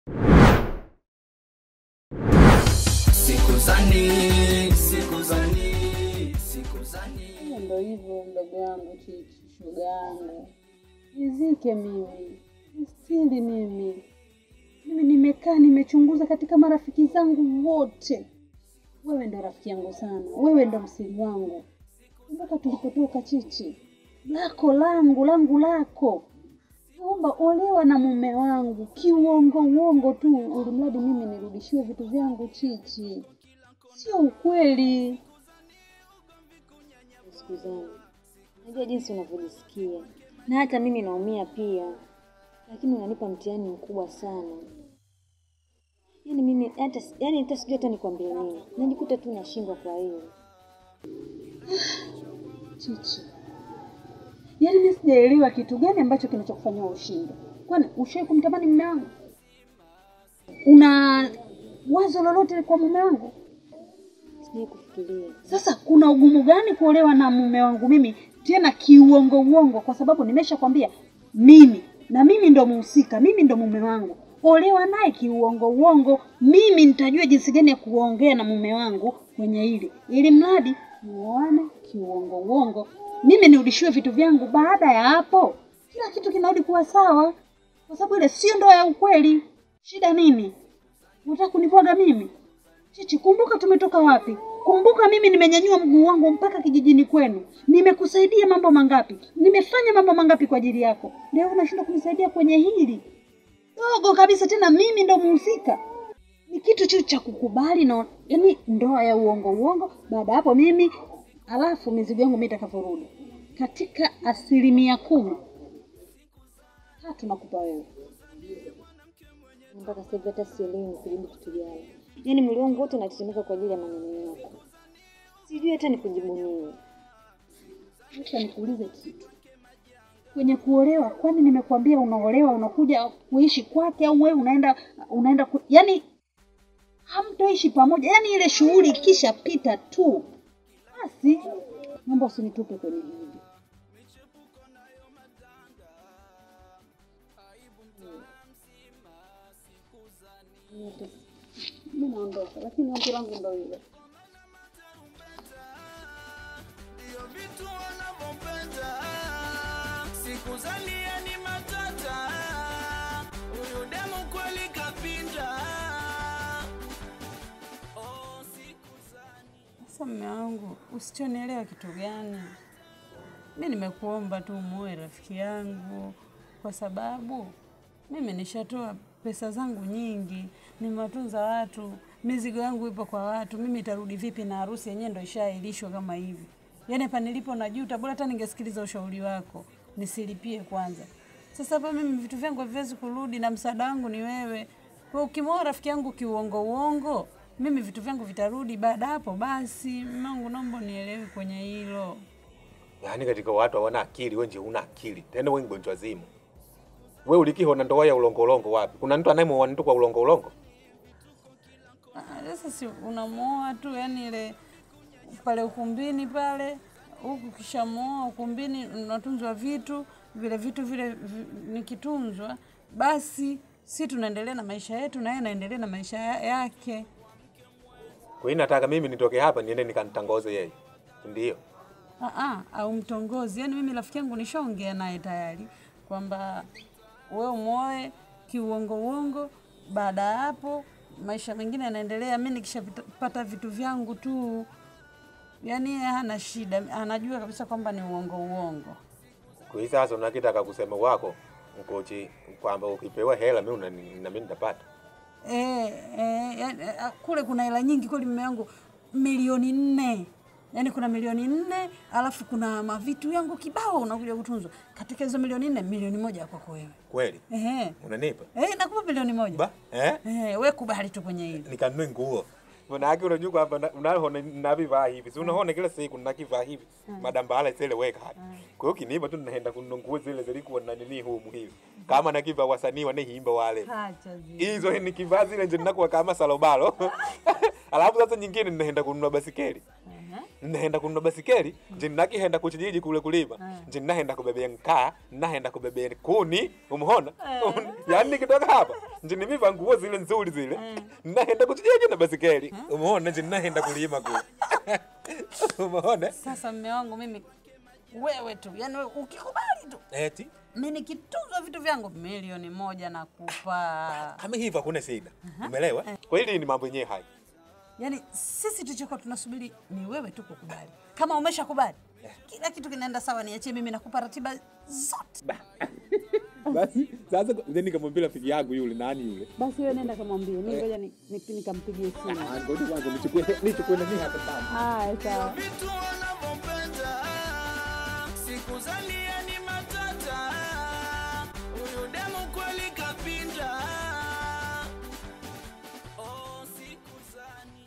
Sikuzani, sikuzani, sikuzani. Hiyo ndo hivyo mdogo wangu Chichi, shoga yangu, nizike mimi, nistiri mimi. Mimi nimekaa nimechunguza katika marafiki zangu wote, wewe ndo rafiki yangu sana, wewe ndo msiri wangu. Kumbuka tulipotoka Chichi, lako langu, langu lako. Naomba olewa na mume wangu kiuongo uongo tu, ili mradi mimi nirudishiwe vitu vyangu Chichi. Sio ukweli. siku zangu. Najua jinsi unavyojisikia na hata mimi naumia pia, lakini unanipa mtihani mkubwa sana. Yaani mimi hata yaani hata sijui hata nikwambie nini, najikuta tu nashindwa kwa hiyo. Chichi, yaani mimi sijaelewa kitu gani ambacho kinachokufanya ushinde. Kwani ushai kumtamani mume wangu? Una wazo lolote kwa mume wangu? Sijai kufikiria. Sasa kuna ugumu gani kuolewa na mume wangu mimi tena kiuongo uongo? Kwa sababu nimeshakwambia mimi na mimi ndo muhusika, mimi ndo mume wangu. Olewa naye kiuongo uongo, mimi nitajua jinsi gani ya kuongea na mume wangu kwenye hili, ili mradi muone kiuongo uongo, mimi nirudishiwe vitu vyangu. Baada ya hapo, kila kitu kinarudi kuwa sawa, kwa sababu ile sio ndoa ya ukweli. Shida nini? Unataka kunibwaga mimi? Chichi, kumbuka tumetoka wapi? Kumbuka mimi nimenyanyua mguu wangu mpaka kijijini kwenu. Nimekusaidia mambo mangapi? Nimefanya mambo mangapi kwa ajili yako? Leo unashindwa kunisaidia kwenye hili dogo kabisa, tena mimi ndo muhusika. Ni kitu tu cha kukubali na yani ndoa ya uongo uongo. Baada ya hapo mimi, alafu mizigo yangu mimi itakavyorudi katika asilimia kumi tatu nakupa wewe. Mpaka sasa hivi hata sielewi nikujibu kitu gani. Yaani mwili wangu wote unatetemeka kwa ajili ya maneno yako. Sijui hata nikujibu nini. Acha nikuulize kitu. Kwenye kuolewa, kwani nimekuambia unaolewa unakuja kuishi kwake au wewe unaenda unaenda ku... yani hamtoishi pamoja, yani ile shughuli ikishapita tu basi, naomba usinitupe kwenye hili. Mimi naondoka, lakini ombi langu ndo hilo. Ndio vitu wanavyopenda. Sikuzalia ni matata. Huyu demu kweli kapinda. Oh, sikuzani. Sasa mume wangu, usichonielewa kitu gani? Mi nimekuomba tu muoe rafiki yangu, kwa sababu mimi nishatoa pesa zangu nyingi, nimewatunza watu, mizigo yangu ipo kwa watu. Mimi itarudi vipi na harusi yenyewe ndo ishaahirishwa kama hivi? Yaani hapa nilipo najuta, bora hata ningesikiliza ushauri wako nisilipie kwanza. Sasa hapa mimi vitu vyangu haviwezi kurudi na msaada wangu ni wewe. Kwa ukimwoa rafiki yangu kiuongo uongo, mimi vitu vyangu vitarudi baada hapo basi. Mungu, naomba unielewe kwenye hilo. Yaani katika watu hawana akili, wewe nje una akili. Tena wewe mgonjwa zimu. Wewe ulikihona ndoa ya ulongolongo wapi? Kuna mtu anayemuoa mtu kwa ulongolongo? Ah, Sasa si unamwoa tu, yani ile pale ukumbini pale, huku kishamwoa ukumbini, unatunzwa vitu vile vitu vile vi, nikitunzwa basi si tunaendelea na maisha yetu na yeye anaendelea na maisha ya- yake. Kwa hiyo nataka mimi nitoke hapa niende nikamtangoze yeye. Ndio. Ah, ah, au mtongozi. Yaani mimi rafiki yangu nishaongea naye tayari kwamba wewe umwoe kiuongo uongo, baada ya hapo maisha mengine yanaendelea. Mimi nikishapata vitu vyangu tu, yaani yeye hana shida, anajua kabisa kwamba ni uongo uongo. Kwa hiyo sasa unakitaka kusema wako mkochi kwamba ukipewa hela mimi una- na mimi nitapata. Eh, eh, yaani, eh, kule kuna hela nyingi kweli, mume wangu, milioni nne. Yaani kuna milioni nne alafu kuna mavitu yangu kibao unakuja kutunzwa. Katika hizo milioni nne, milioni moja ya kwako wewe. Kweli? Ehe. Unanipa? Eh, nakupa milioni moja. Ba? Eh? Eh, we kubali tu kwenye hili. Nikanunue nguo. Manake unajua kwamba na- unaona navivaa hivi. Si unaona kila siku nakivaa hivi. Madambala zile weka hapa. Kwa hiyo kinipa tu naenda kununua nguo zile zilikuwa na nini humu hivi. Kama nakiva wasanii wanaimba wale. Acha zi. Hizo nikivaa zile ndio ninakuwa kama salobalo. Alafu sasa nyingine ninaenda kununua basikeli. Ehe. nahenda kununua basikeli nje nakihenda kuchijiji kule kulima nje nahenda kubebea nkaa nahenda kubebea kuni umhona yaani nikitoka hapa nje nimiva nguo zile nzuri zile nahenda kuchijiji na basikeli umhona nje nahenda kulima kule umhona Sasa mme wangu mimi, wewe tu, yani wewe ukikubali tu eti mimi nikituzwa vitu vyangu milioni moja nakupa. kama hivyo hakuna shida umeelewa kwa hili ni mambo yenyewe haya Yaani sisi tulichokuwa tunasubiri ni wewe tu kukubali. Kama umeshakubali, kila kitu kinaenda sawa, niachie mimi nakupa ratiba zote. basi sasa then nikamwambia rafiki yangu yule nani yule Basi wewe nenda kamwambie, mimi ngoja ni- ni- nikampigie simu. ngoja kwanza nichukue nichukue nani hapa sana Haya, sawa. vitu wanavyopenda siku zalia ni matata huyu demu kweli kapinda oh, siku zani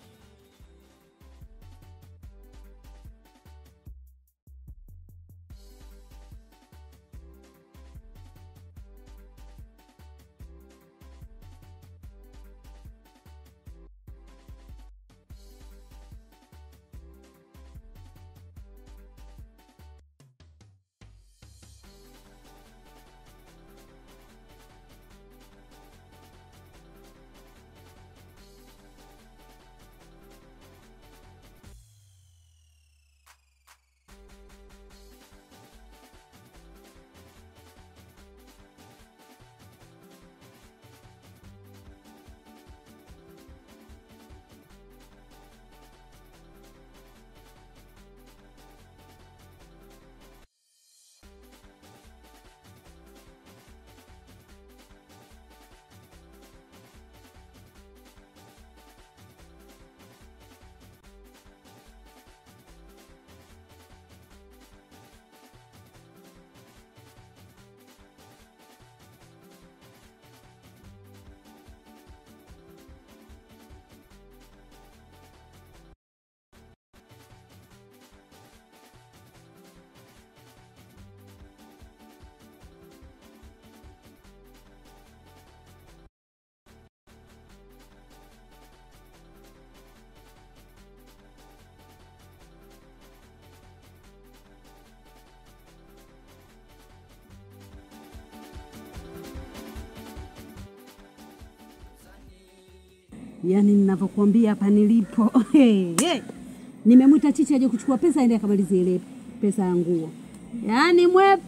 Yaani ninavyokuambia hapa nilipo hey, hey. Nimemwita Chichi aje kuchukua pesa aende akamalize ile pesa ya nguo. Yaani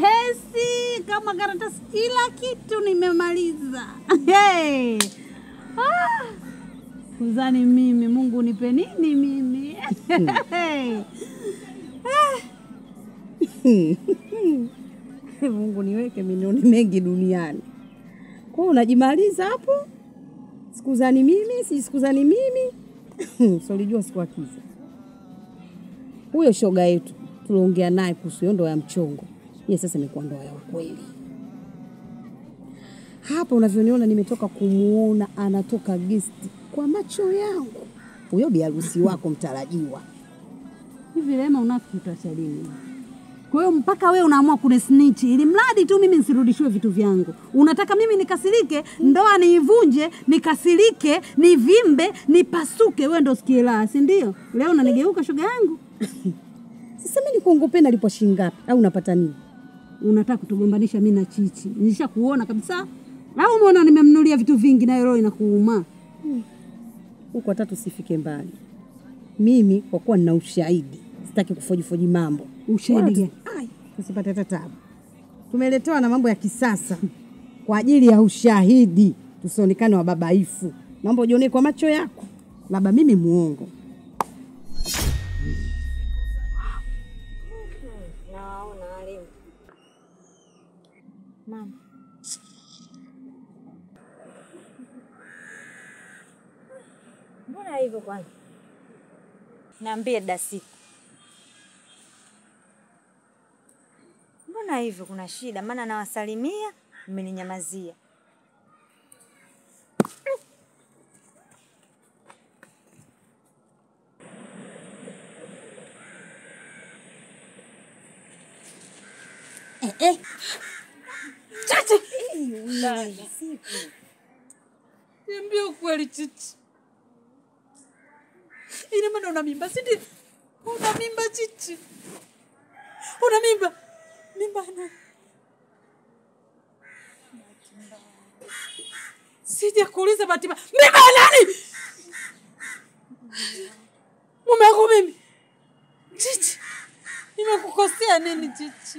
mwepesi kama karatasi, kila kitu nimemaliza. hey. ah. Kuzani mimi, Mungu nipe nini mimi? hey. Mungu niweke milioni mengi duniani. Kwa hiyo unajimaliza hapo, sikuzani mimi, si sikuzani mimi solijua sikuakiza. Huyo shoga yetu tuliongea naye kuhusu hiyo ndoa ya mchongo, ye sasa imekuwa ndoa ya ukweli. Hapa unavyoniona nimetoka kumuona anatoka gesti kwa macho yangu, huyo biharusi wako mtarajiwa. Hivi Rema, unafiki utacha lini? Kwa hiyo mpaka wewe unaamua kunisnitch ili mradi tu mimi nisirudishiwe vitu vyangu. Unataka mimi nikasirike, ndoa niivunje, nikasirike, nivimbe, nipasuke, wewe ndo sikie la, si ndio? Leo unanigeuka shoga yangu. Sasa mimi nikuongope nalipwa shilingi ngapi au unapata nini? Unataka kutugombanisha mimi na Chichi. Nilisha kuona kabisa. Au umeona nimemnulia vitu vingi na roho inakuuma. huko hata tusifike mbali. Mimi kwa kuwa nina ushahidi, sitaki kufojifoji mambo. Ushahidi gani? Ai, tusipate hata tabu. Tumeletewa na mambo ya kisasa kwa ajili ya ushahidi, tusionekane wababaifu. Mambo ujione kwa macho yako, labda mimi muongo. Nawaona walimu. Mama. Mbona hivyo kwanza? Niambie Dasiku. Mbona hivyo kuna shida? Maana nawasalimia mmeninyamazia. Niambie ukweli Chichi. Ina maana una mimba si ndio? Una mimba chichi? Una mimba? Mimba na Sija kuuliza bahati mbaya. Mimba ya nani? Mume wangu mimi. Chichi. Nimekukosea nini chichi?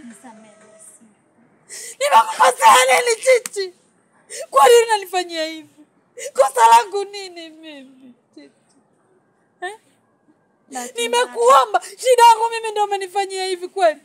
Nimekukosea nini chichi? Kwa nini unanifanyia hivi? Kosa langu nini mimi? Chichi? Eh? Nimekuomba, shida yangu mimi ndio umenifanyia hivi kweli?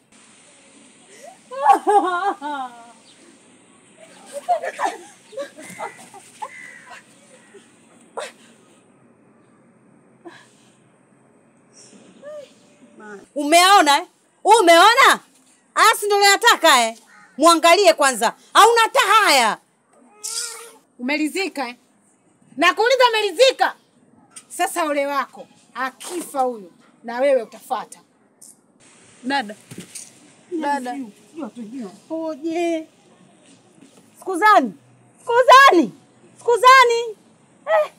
Umeona eh? Umeona? Asi ndo nataka eh? Mwangalie kwanza. Hauna hata haya. Umelizika eh? Nakuuliza umelizika? Sasa ole wako akifa huyo na wewe utafata. Dada. Dada. Oje. Sikuzani. Sikuzani. Sikuzani. Eh.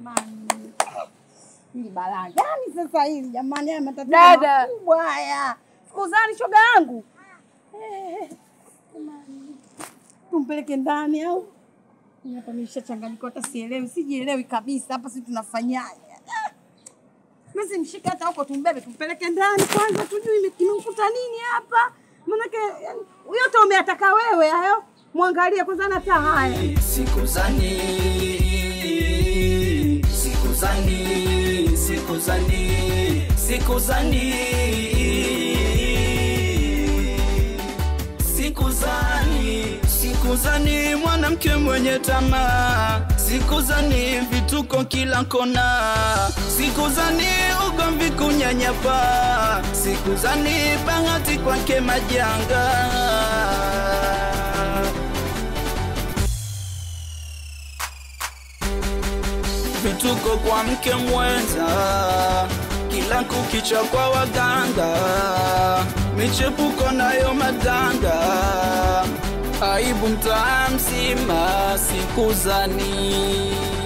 Hili balaa gani sasa hili jamani, haya matatizo Dada. makubwa haya. Sikuzani shoga yangu. Eh. Jamani. Tumpeleke ndani au? Mimi Hapa nimeshachanganyikiwa hata sielewi, sijielewi kabisa hapa sisi tunafanyaje. Ah. Mimi simshike hata huko tumbebe tumpeleke ndani kwanza tujue ime- kimemkuta nini hapa. Maanake yani, yote umeyataka wewe hayo. Mwangalie kwanza na hata haya. sikuzani sikuzani sikuzani sikuzani sikuzani sikuzani mwanamke mwenye tamaa sikuzani vituko kila kona sikuzani ugomvi kunyanyapa sikuzani bahati kwake majanga vituko kwa mke mwenza, kila kukicha kwa waganga, michepuko nayo madanga, aibu mtaa mzima, sikuzani